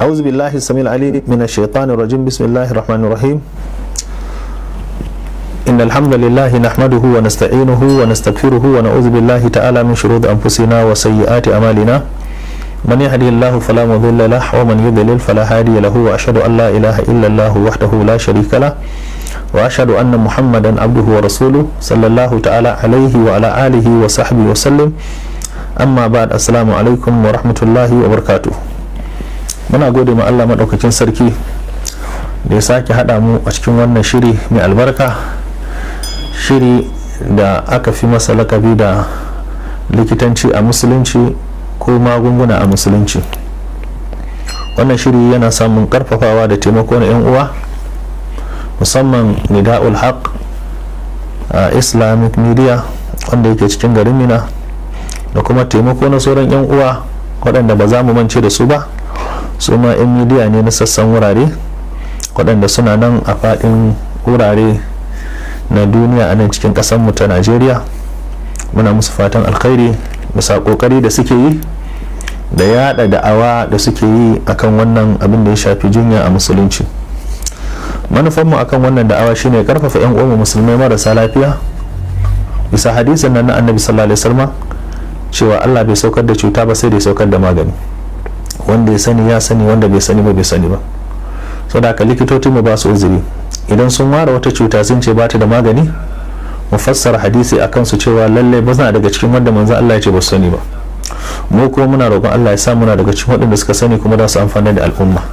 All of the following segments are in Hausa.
أعوذ بالله السميع العليم من الشيطان الرجيم بسم الله الرحمن الرحيم إن الحمد لله نحمده ونستعينه ونستغفره ونعوذ بالله تعالى من شرور أنفسنا وسيئات أعمالنا من يهدي الله فلا مضل له ومن يضلل فلا هادي له وأشهد أن لا إله إلا الله وحده لا شريك له وأشهد أن محمدا عبده ورسوله صلى الله تعالى عليه وعلى آله وصحبه وسلم amma ba da assalamu alaikum wa rahmatullahi wa barkatu muna gode ma allah maɗaukakin sarki da ya sake haɗa mu a cikin wannan shiri mai albarka shiri da aka fi masa lakabi da likitanci a musulunci ko magunguna a musulunci wannan shiri yana samun karfafawa da taimako na 'yan uwa musamman nida'ul haq a islamic media wanda yake cikin garin mina da kuma taimako na sauran 'yan uwa waɗanda ba za mu mance da su ba su ma 'yan midiya ne na sassan wurare waɗanda suna nan a faɗin wurare na duniya a nan cikin ƙasarmu ta najeriya muna musu fatan alkhairi bisa ƙoƙari da suke yi da yada da'awa da suke yi akan wannan abin da ya shafi jinya a musulunci manufanmu akan wannan da'awa shine karfafa 'yan uwa musulmai marasa lafiya bisa hadisin nan na annabi sallallahu alaihi wasallam cewa Allah bai saukar da cuta ba sai da ya saukar da magani wanda ya sani ya sani wanda bai sani ba bai sani ba so da haka likitocin mu ba su uzuri idan sun ware wata cuta sun ce ba ta da magani mu fassara hadisi a kansu cewa lalle ba suna daga cikin wanda manzon Allah ya ce ba su sani ba mu kuma muna roƙon Allah ya sa muna daga cikin waɗanda suka sani kuma za su amfana da al'umma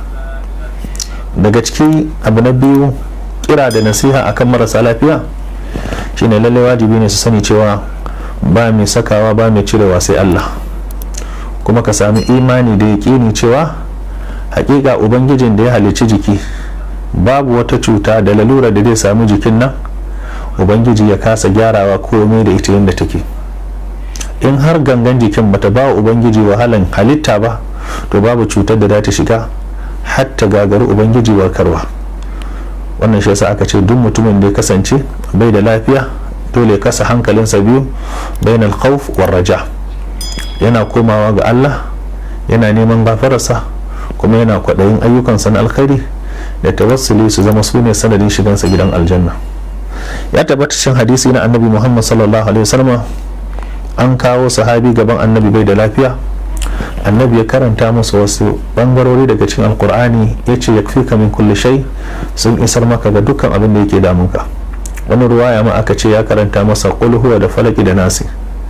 daga ciki abu na biyu kira da nasiha akan marasa lafiya shine lalle wajibi ne su sani cewa ba mai sakawa ba mai cirewa sai Allah kuma ka sami imani da yaƙini cewa hakika ubangijin da ya halicci jiki babu wata cuta da lalura da zai sami jikin nan ubangiji ya kasa gyarawa komai da ita yadda take in har gangan jikin bata ba ubangiji wahalan halitta ba to babu cutar da za ta shiga hatta gagari ubangiji warkarwa wannan shi yasa aka ce duk mutumin da ya kasance bai da lafiya dole kasa hankalinsa biyu bain alkhawf war raja yana komawa ga Allah yana neman gafararsa kuma yana kwaɗayin ayyukansa na alkhairi da tawassuli su zama su ne sanadin shigansa gidan aljanna ya tabbata cikin hadisi na annabi muhammad sallallahu alaihi wasallam an kawo sahabi gaban annabi bai da lafiya annabi ya karanta masa wasu bangarori daga cikin alkur'ani ya ce ya fi min kulle shai sun isar maka ga dukkan abin da yake damunka wani ruwaya ma aka ce ya karanta masa huwa da falaki da nasi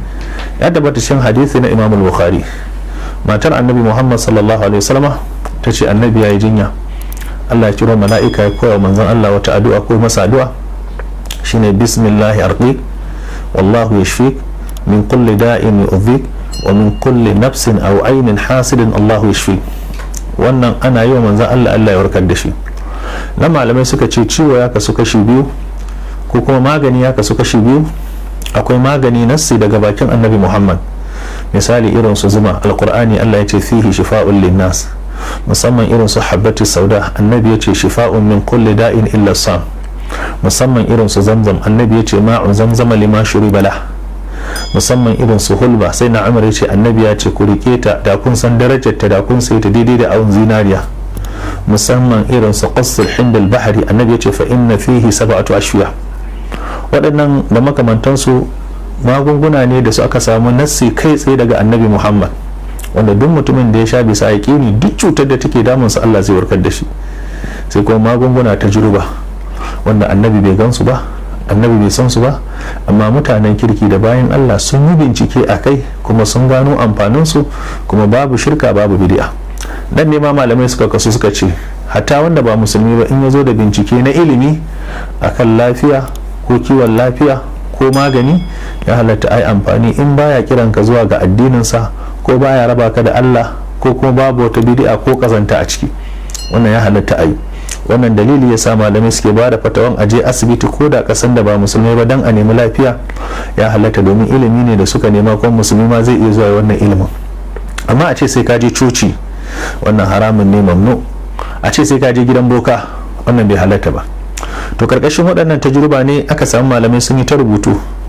ya tabbata cikin hadisi na imam bukhari matar annabi muhammad sallallahu alaihi wasallam ta ce annabi ya yi jinya allah ya kiro mala'ika ya koya manzon allah wata addu'a ko masa addu'a shine bismillahi arqi wallahu yashfik min kulli da'in yu'dhik wa min kulli nafsin aw ainin hasidin allahu yashfik wannan ana yi wa manzon allah allah ya warkar da shi na malamai suka ce ciwo ya kasu kashi biyu ko kuma magani ya kasu kashi biyu akwai magani nassi daga bakin annabi muhammad misali irin su zuma alkur'ani allah ya ce fihi shifa'un linnas musamman irin su habbatu sauda annabi ya ce shifa'un min kulli da'in illa sam musamman irin su zamzam annabi ya ce ma'un zamzama lima shuri bala musamman irin su hulba sai na amur ya ce annabi ya ce ku rike ta da kun san darajar ta da kun sai ta daidai da awun zinariya musamman irin su qasr hindal bahari annabi ya ce fa inna fihi sab'atu ashwiya waɗannan da makamantansu magunguna ne da su aka samu nassi kai tsaye daga annabi muhammad wanda duk mutumin da ya sha bisa yaƙini duk cutar da take damunsa allah zai warkar da shi sai kuma magunguna ta juruba wanda annabi bai gansu ba annabi bai san su ba amma mutanen kirki da bayan allah sun yi bincike a kai kuma sun gano amfaninsu kuma babu shirka babu bidi'a dan ne ma malamai suka kasu suka ce hatta wanda ba musulmi ba in ya zo da bincike na ilimi akan lafiya ko kiwon lafiya ko magani ya halatta ai amfani in baya kiran ka zuwa ga addininsa ko baya raba ka da Allah ko kuma babu wata bid'a ko kazanta a ciki wannan ya halatta ai wannan dalili ya sa malamai suke ba da fatawan aje asibiti ko da kasan da ba musulmai ba dan a nemi lafiya ya halatta domin ilimi ne da suka nema kuma musulmi ma zai iya zuwa wannan ilimin amma a ce sai ka je coci wannan haramun ne mamnu a ce sai ka je gidan boka wannan bai halatta ba to karkashin waɗannan tajruba ne aka samu malamai sun yi ta rubutu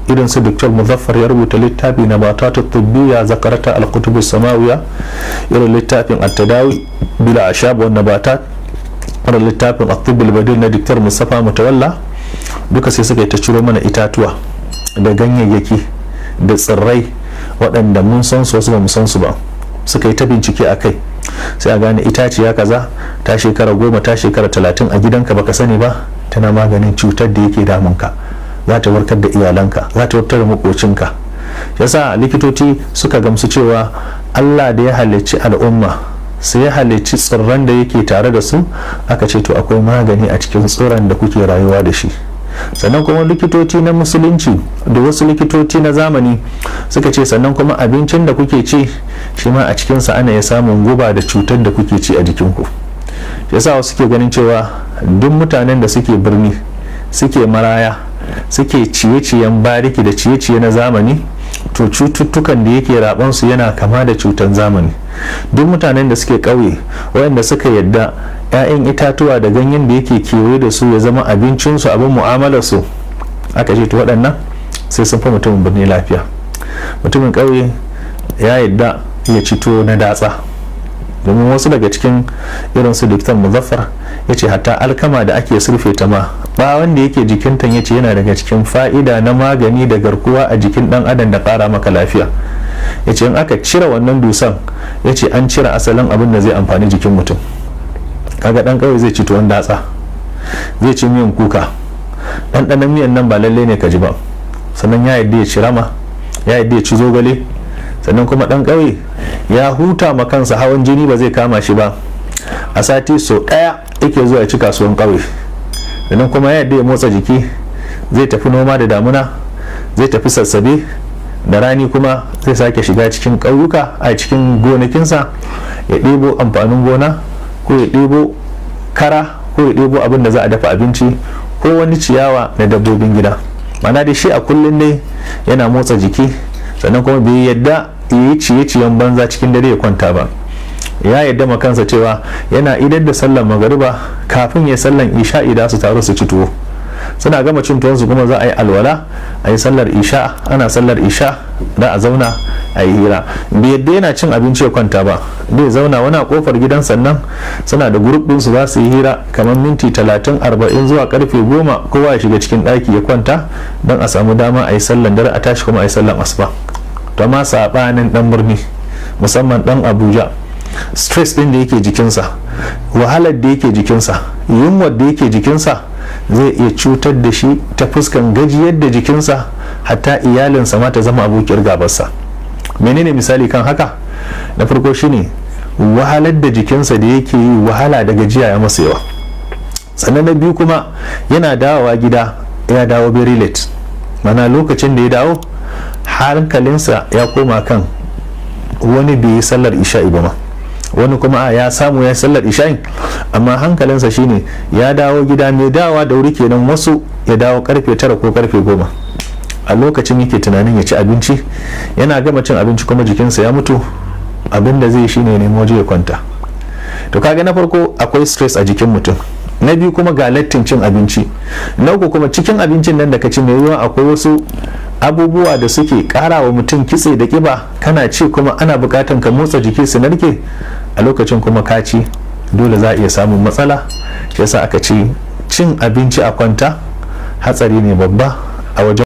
irin su dr muzaffar ya rubuta littafi na batatu tubbiya zakarata al-kutubu samawiya irin littafin at-tadawi bila ashab wa nabatat irin littafin at-tibbul badil na dr mustafa mutawalla duka sai suka yi ta ciro mana itatuwa da ganyayyaki da tsirrai waɗanda mun san su wasu ba mu san su ba suka yi ta bincike a kai sai a gane itaciya kaza ta shekara goma ta shekara talatin a gidanka baka sani ba tana maganin cutar da yake damunka za ta warkar da iyalanka za ta warkar da makocinka yasa likitoci suka gamsu cewa allah da ya halicci al'umma sai ya halicci tsirran da yake tare da su aka ce to akwai magani a cikin tsiron da kuke rayuwa da shi sannan kuma likitoci na musulunci da wasu likitoci na zamani suka ce sannan kuma abincin da kuke ci shi ma a cikinsa ana ya samun guba da cutar da kuke ci a jikinku yasa wasu ke ganin cewa duk mutanen da suke birni suke maraya suke ciye-ciyen bariki da ciye-ciye na zamani to cututtukan da yake rabansu yana kama da cutan zamani duk mutanen da suke ƙauye waɗanda suka yadda 'ya'yan itatuwa da ganyen da yake kewaye da su ya zama abincinsu abin mu'amalarsu aka ce to waɗannan sai sun fi mutumin birni lafiya mutumin ƙauye ya yadda ya ci tuwo na datsa domin wasu daga cikin irin su diktan muzaffar ya ce hatta alkama da ake surfe ta ma bawon da yake jikinta ya ce yana daga cikin fa'ida na magani da garkuwa a jikin dan adam da ƙara maka lafiya ya ce in aka cire wannan dusan ya ce an cire asalin abin da zai amfani jikin mutum kaga dan kawai zai ci tuwon datsa zai ci miyan kuka ɗanɗanon miyan nan ba lalle ne ka ji ba sannan ya yadda ya ci rama ya yadda ya ci zogale sannan kuma ɗan ƙauye ya huta ma kansa hawan jini ba zai kama shi ba a sati so ɗaya yake zuwa ya ci kasuwan ƙauye sannan kuma ya yadda ya motsa jiki zai tafi noma da damuna zai tafi sassabe da rani kuma zai sake shiga cikin ƙauyuka a cikin gonakinsa ya ɗebo amfanin gona ko ya ɗebo kara ko ya ɗebo abin da za a dafa abinci ko wani ciyawa na dabbobin gida mana da shi a kullum ne yana motsa jiki sannan kuma bai yadda yi ciye-ciyen banza cikin dare ya kwanta ba ya yadda ma kansa cewa yana idar da sallar magariba kafin ya sallan isha idan su taru su ci tuwo suna gama cin tuwonsu kuma za a yi alwala a yi sallar isha ana sallar isha da a zauna a yi hira bai yadda yana cin abinci ya kwanta ba zai zauna wani a kofar gidan sannan suna da grup su za su yi hira kamar minti talatin arba'in zuwa karfe goma kowa ya shiga cikin ɗaki ya kwanta don a samu dama a yi sallan dare a tashi kuma a yi sallan asuba to ma saɓanin ɗan birni musamman ɗan abuja stress ɗin da yake jikinsa wahalar da yake jikinsa yunwar da yake jikinsa zai iya cutar da shi ta fuskan gajiyar da jikinsa hatta iyalinsa ma ta zama abokiyar gabarsa menene misali kan haka na farko shine wahalar da jikinsa da yake yi wahala da gajiya ya masa yawa sannan na biyu kuma yana dawowa gida ya dawo very late mana lokacin da ya dawo hankalinsa ya koma kan wani bai yi sallar isha'i ba ma wani kuma a ya samu ya sallar isha'in amma hankalinsa shine ya dawo gida mai dawa da wuri kenan wasu ya dawo karfe tara ko karfe goma a lokacin yake tunanin ya ci abinci yana gama cin abinci kuma jikinsa ya mutu abin da zai shine nemo waje ya kwanta to kaga na farko akwai stress a jikin mutum na biyu kuma ga lattin cin abinci na uku kuma cikin abincin nan da ka ci mai yiwuwa akwai wasu abubuwa da suke kara wa mutum kitse da kiba kana ci kuma ana bukatan ka motsa jiki su narke a lokacin kuma ka ci dole za a iya samun matsala shi yasa aka ce cin abinci a kwanta hatsari ne babba a wajen